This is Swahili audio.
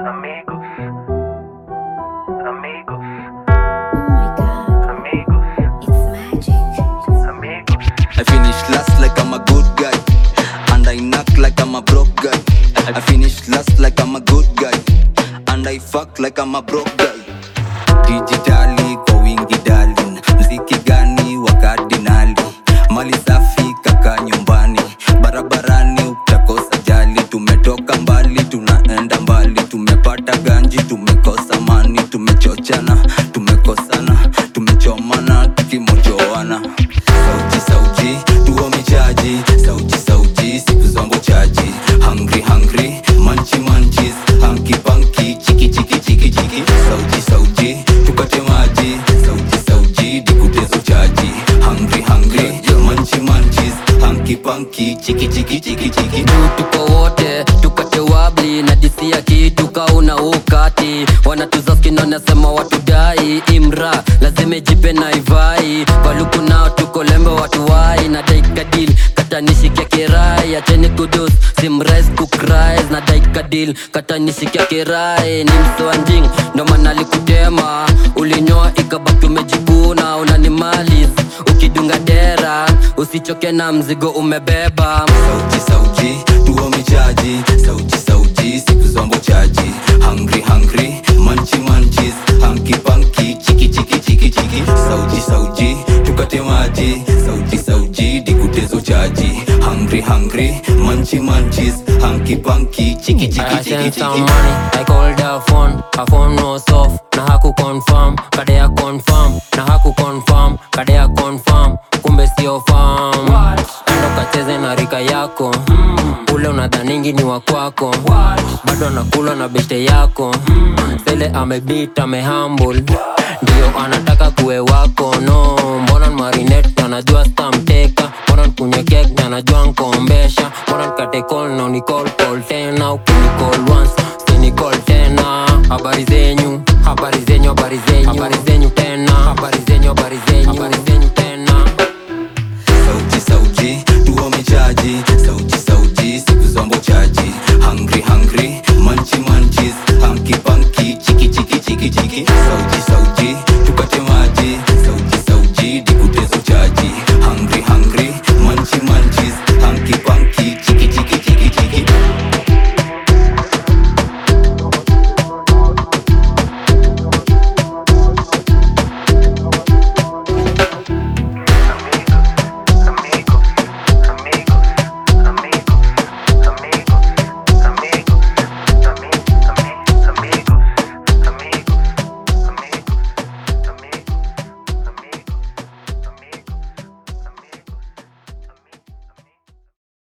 amigos, amigos, Oh my god, amigos, it's magic. amigos. I finish last like I'm a good guy. And I knock like I'm a broke guy. I finish last like I'm a good guy. And I fuck like I'm a broke guy. Digitali kwa wingi darling. Mziki gani wa kardinali? Mali safi kaka nyumbani. Barabarani utakosa jali. Tumetoka mbali tunaenda mbali. Tumepata ganji tumekosa mani. Tumechochana tumekosana. Tumechomana tukimojoana. Sauti sauti tuo michaji. Sauti sauti siku zongo chaji. Hungry hungry manchi manchis. Hanky panky chiki chiki chiki chiki. Sauti sauti tukate maji. Sauti sauti dikutezo chaji. Hungry hungry manchi manchis. Hanky panky chiki chiki chiki chiki. juu tuko wote tukate wabli na disi ya kitu kauna ukati wanatuza skin wanasema watudai imra lazima jipe na ivai waluku nao tuko lembe watuwai na daikadil katanishikia kirai acheni kudus simrais kukrais na daikadil katanishikia kirai ni msoanjing ndo maana likutema ulinyoa ikabaki umejikuna unanimalis ukidunga dera usichoke na mzigo umebeba sauti sauti tuo michaji sauti sauti siku zombo chaji hungry hungry manchi manchis hanky panky chiki chiki chiki chiki sauti sauti tukate maji sauti sauti dikutezo chaji hungry hungry manchi manchis hanky panky chiki chiki I chiki sent some chiki money, I called her phone, her phone was off Na haku confirm, kadea confirm Na haku confirm, kadea confirm Kumbe sio farm Endo kacheze na rika yako Ule unadhaningi ni wa kwako Bado anakula na beshte yako Sele amebit, amehumble Ndio anataka kuwe wako no Mbona marinette anajua stamteka Mbona nkunywe kek na anajua nkombesha Mbona nkate call na unicall call tena Ukinicall once, usinicall tena Habari zenyu, habari zenyu, habari zenyu Habari zenyu tena, habari zenyu, habari zenyu Habari zenyu tena sauti sauti tuo michaji sauti